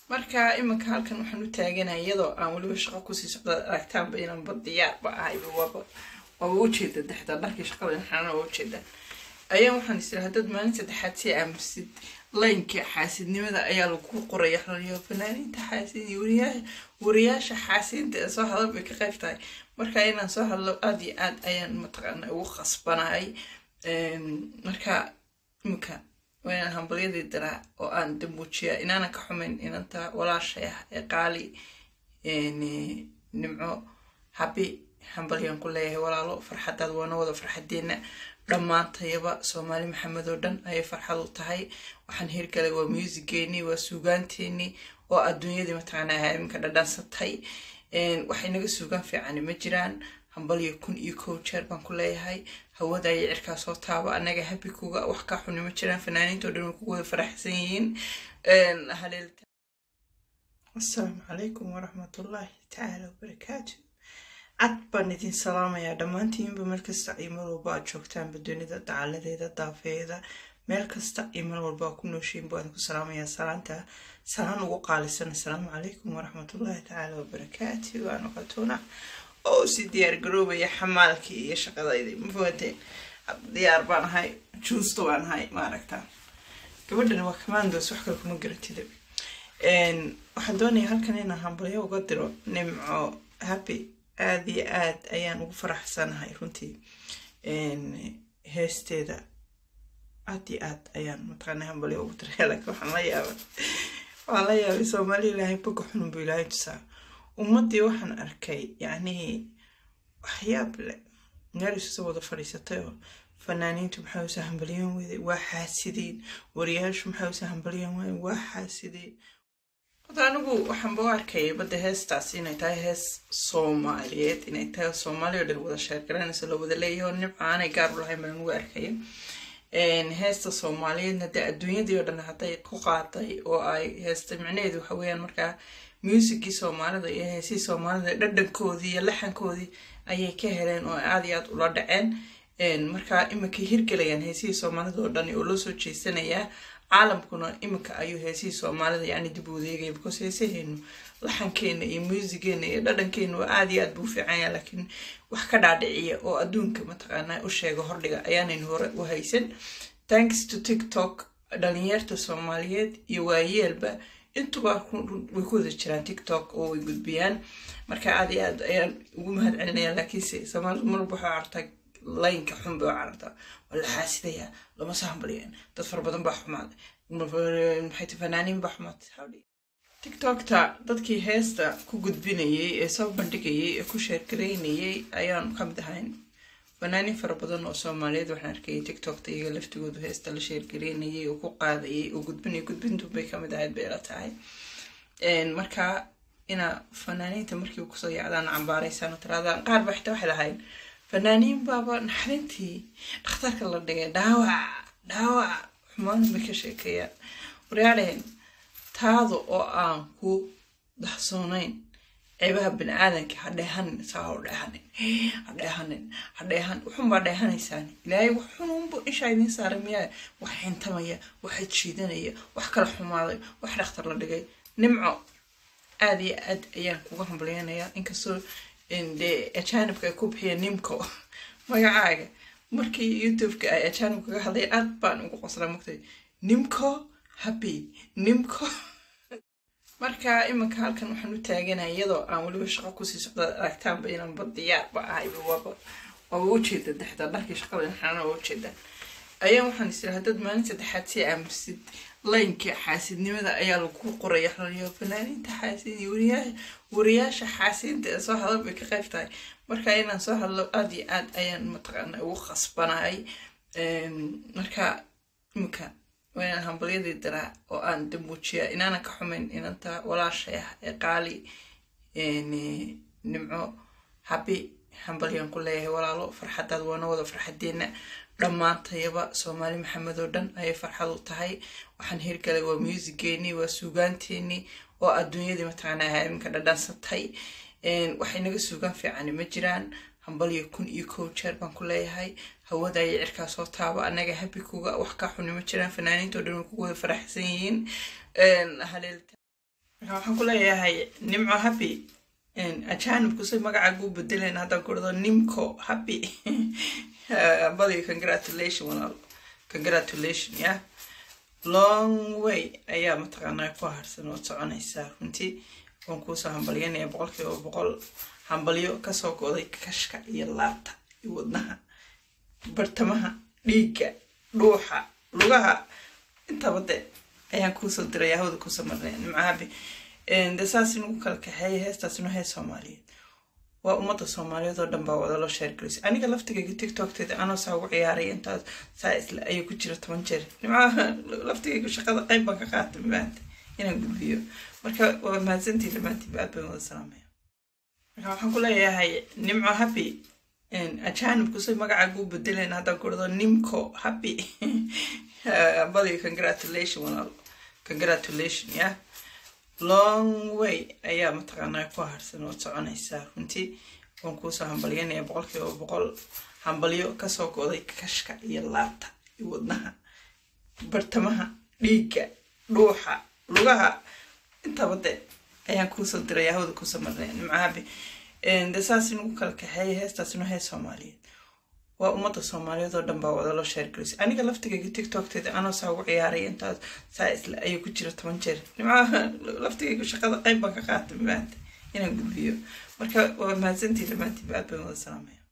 marka iminka halkan waxaan u taaganaya iyadoo aan weliba shaqo kusii socda aragtaanba inanba diyaarba ahayba waaba waaba ujeeda dexda dharkii shaqada inxaana waa ujeeda ayaan waxaan is iraha dad maalin saddexaad si aamusid laynka xaasidnimada ayaa lagu qoraya xoliyo fanaaniinta xaasid wariyaa wariyaasha xaasiinta ee soo hadal bay ka qayb tahay marka inaan soo hadlo aada iyo aad ayaan mataqaana ugu khasbanahay marka iminka waa inaan hambalyadii diraa oo aan dambuujiya inaanan ka xumayn inanta walaashay ah ee qaali nimco habi hambalyaan ku leeyahay walaalo farxadaad waana wada farxadeena dhammaantayaba soomaali maxamed oo dhan ayay farxad u tahay waxaan hirgalay waa muusigeenii waa suugaanteenii oo adduunyadii mataqaanaa iminka dhadhansatay waxay naga suugaan fiicani ma jiraan hambalyo kun iyo kow jeer baan ku leeyahay hawada ayay cirkaa soo taaba anaga habi kuga wax ka xuni ma jiraan fanaaniinta o dhan way ku wada faraxsan yihiin asalaamu calaykum waraxmatullaahi tacaala wabarakaatu cad baan idin salaamayaa dhammaantiinba meel kasta iyo meel walba aad joogtaanba dunida dacaladeeda daafeeda meel kasta iyo meel walba ku nooshiin baan ku salaamayaa salaanta salaan ugu qaalisan asalaamu calaykum waraxmatullaahi tacaala wabarakaatu waanu qatuuna oo si diyaar garoobaya xamaalkii iyo shaqadaydi mafahanteen diyaar baan ahay juusto baan ahay maaragta gabadhan waa commandos wax kale kuma garatida waxaan doonaya halkan inaan hambalyo uga diro nimco happy aada iyo aad ayaan ugu faraxsanahay runtii heesteeda aad iyo aad ayaan mataqaana hambalyo ugu diray laakiin waxaan la yaabay waxaan la yaabay soomaali ilaahay boga xunun buu ilaahay tusaa ummaddii waxaan arkay yacnii waxyaab le meel isusa wada fadhiisatay oo fanaaniintu maxay usa hambalyan weyday waa xaasideen wariyaashu maxay usa hambalyan weyday waa xaasideen hada anigu waxaanba u arkayay badda heestaas inay tahay hees soomaaliyeed inay tahay soomaali oo dhan wada sheergaranaysa la wada leeyahay oo nimca aanay gaar u lahayn baan ugu arkaya heesta soomaaliyeedna dee adduunyadii oo dhan hadday ku qaaday oo ay heesta micnaheedu waxa weeyaan markaa muusigii soomaalida iyo heesihii soomaalida dhadhankoodii iyo laxankoodii ayay ka heleen oo aada iyo aad ula dhaceen markaa iminkay hirgelayaan heesihii soomaalida oo dhan oo loo soo jeesanayaa caalamkuna iminka ayuu heesihii soomaalida yani dib u wadeegaya because heesaheenu laxankeena iyo muusigeena iyo dhadhankeena waa aada iyo aad buu fiicanya laakiin wax ka dhaadhiciya oo adduunka mataqaanaa u sheega hordhiga ayaanaynu hore u haysan thanks to tiktok dhalinyarta soomaaliyeed iyo waayeelba intuba way ku wada jiraan tiktok oo way gudbiyaan marka aada iyo aad ayaan ugu mahad celinaya laakiinse soomaalidu marwalba waxaa cartaa laynka xun bay u carartaa waa la xaasidayaa lama soo hambaliyeen dad fara badan baa xumaaday maxay ti fanaaniin baa xumaatay tiktokta dadkii heesta ku gudbinayay ee soo bandhigayay ee ku sheergaraynayay ayaan ka mid ahayn fanaaniin fara badan oo soomaaliyeed waxaan arkayay tiktokta iyaga laftigoodu heesta la sheergaraynayay oo ku qaadayay oo gudbinay gudbintu bay kamid ahayd bay la tahay marka ina fanaaniinta markii kusoo yacdaan cambaaraysaan oo tiraadaan qaar ba xitaa waxay lahayn fanaaniin baaba naxarintii dhakhtarka la dhigay dhaawac dhaawac xumaan bay ka sheekeeyaan waryaadheen taada oo aan ku daxsoonayn ceebaha bini aadanka ha dheehanin saa ha dheehanin ha dheehanin ha dheehan wuxunbaa dheehanaysaan ilaahay wax xununbu ishaa idiin saaray miyaa wax xintamaya waxa jiidanaya wax kala xumaaday wax dhakhtar la dhigay nimco aada iyo aad ayaan kuga hambalyeynayaa inkastoo dee ajaanibka ay ku bixiyeen nimco magacaaga markii youtube-ka ay ajaanib kaga hadlay aad baan ugu qoslaa mugtay nimco happy nimco marka iminka halkan waxaan u taaganaya iyadoo aan weliba shaqo kusii socda aragtaanba inanba diyaarba ahayba waaba waaba ujeeda dexda dharkii shaqada inxaana waa ujeeda ayaan waxaan is iraha dad maalin saddexaad si aamusid laynka xaasidnimada ayaa lagu qoraya xoliyo fanaaniinta xaasid wariyaa wariyaasha xaasiinta ee soo hadal bay ka qayb tahay marka inaan soo hadlo aada iyo aad ayaan mataqaana ugu khasbanahay marka iminka waa inaan hambalyadii diraa oo aan dambuujiya inaanan ka xumayn inanta walaashay ah ee qaali nimco habi hambalyaan ku leeyahay walaalo farxadaad waana wada farxadeena dhammaantayaba soomaali maxamed oo dhan ayay farxad u tahay waxaan hirgalay waa muusigeenii waa suugaanteenii oo adduunyadii mataqaanaa iminka dhadhansatay waxay naga suugaan fiicani ma jiraan hambalyo kun iyo kow jeer baan ku leeyahay hawada ayay cirkaa soo taaba anaga habi kuga wax ka xuni ma jiraan fanaaniinta o dhan way ku wada faraxsan yihiin marka waxaan ku leeyahay nimco happy ajaanibku si magacaagu bedeleen haddaan ku dhado nimco happy badi congratulation walaal congratulation ya long way ayaa mataqaanaa ku harsan ood soconaysaa runtii waan kuusoo hambalyanaya boqolkiiba boqol hambalyo kasoo go'day kashka iyo laabta iyo wadnaha bartamaha dhiigga dhuuxa lugaha intaba de ayaan kuusoo diraya hawda kuusoo marnay nimcahabi de saas inugu kala kaxeeya heestaas inu hees soomaaliyeed waa ummadda soomaaliyeed oo dhan baa wada loo sheergelisay aniga laftigayga tiktokteeda anoo saa ugu ciyaaray intaas saa isle ayuu ku jira toban jeer nimcaha laftigayga shaqada qayb baan ka qaatay maanta inaan gudbiyo marka waa mahadsantii dhammaantiiba aad baan wada salaamaya marka waxaan ku leeyahay nimco happy ajaanibku si magacaagu bedeleen haddaan ku dhado nimco happy badi congratulation walaal congratulation ya long way ayaa mataqaanaa ku harsan ood soconaysaa runtii waan kuusoo hambalyanaya boqolkiiba boqol hambalyo kasoo go'day kashka iyo laabta iyo wadnaha bartamaha dhiigga dhuuxa lugaha intaba de ayaan kuusoo diraya hawda kuusoo marnay nimcahabi de saas inugu kala kaxeeya heestaas inu hees soomaaliyeed waa ummadda soomaaliyeed oo dhan baa wada loo sheergelisay aniga laftigayga tiktokteeda anoo saa ugu ciyaaray intaas saa isle ayuu ku jira toban jeer nimcaha laftigayga shaqada qayb baan ka qaatay maanta inaan gudbiyo marka waa mahadsantii dhammaantiiba aad baan wada salaamaya